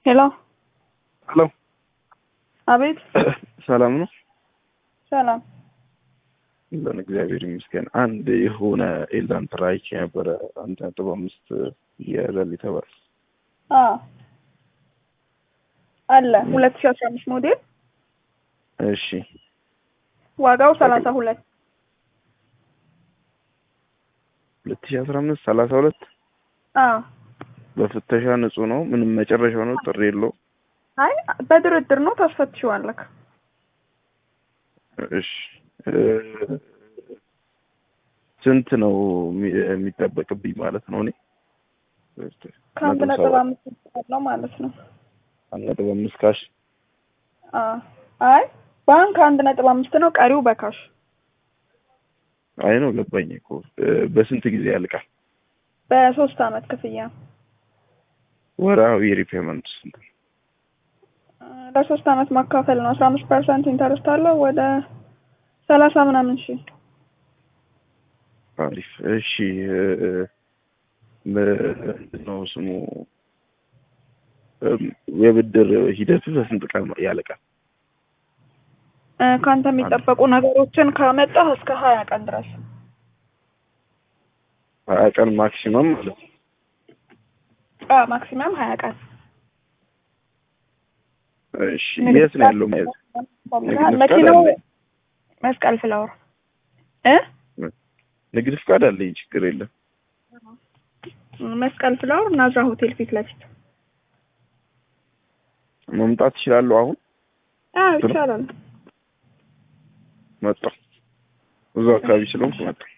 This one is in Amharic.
ሄሎ ሄሎ አቤት ሰላም ነው? ሰላም ለን እግዚአብሔር ይመስገን። አንድ የሆነ ኤላንትራ አይቼ ነበረ አንድ ነጥብ አምስት የለል የተባለ አ አለ ሁለት ሺህ አስራ አምስት ሞዴል እሺ ዋጋው ሰላሳ ሁለት ሁለት ሺህ አስራ አምስት ሰላሳ ሁለት አ በፍተሻ ንጹህ ነው። ምንም መጨረሻው ነው። ጥሪ የለው። አይ በድርድር ነው ታስፈትሽዋለክ። እሺ እ ስንት ነው የሚ- የሚጠበቅብኝ ማለት ነው? እኔ ከአንድ ነጥብ ነጥብ ሰባት አምስት ያለው ማለት ነው። አንድ ነጥብ አምስት ካሽ አ አይ ባንክ አንድ ነጥብ አምስት ነው፣ ቀሪው በካሽ አይ ነው ገባኝ እኮ እ በስንት ጊዜ ያልቃል? በሶስት አመት ክፍያ ወርሃዊ ሪፔመንት ስንት ነው? አ፣ ለሶስት አመት ማካፈል ነው። አስራ አምስት ፐርሰንት ኢንተረስት አለው ወደ ሰላሳ ምናምን ሺህ አሪፍ እሺ እ እ ምንድን ነው ስሙ እም፣ የብድር ሂደቱ በስንት ቀን ያልቃል? እ፣ ከአንተ የሚጠበቁ ነገሮችን ካመጣህ እስከ ሀያ ቀን ድረስ ሀያ ቀን ማክሲመም ማለት ነው። አ ማክሲመም ሀያ ቀን እሺ የት ነው ያለው መያዝ? ንግድ ፍቃድ መኪናው አለኝ። መስቀል ፍላወር እ ንግድ ፍቃድ አለኝ፣ ችግር የለም። መስቀል ፍላወር ናዝራ ሆቴል ፊት ለፊት መምጣት እችላለሁ አሁን? አዎ ይቻላል መጣሁ። እዛው አካባቢ ስለሆንኩ መጣሁ።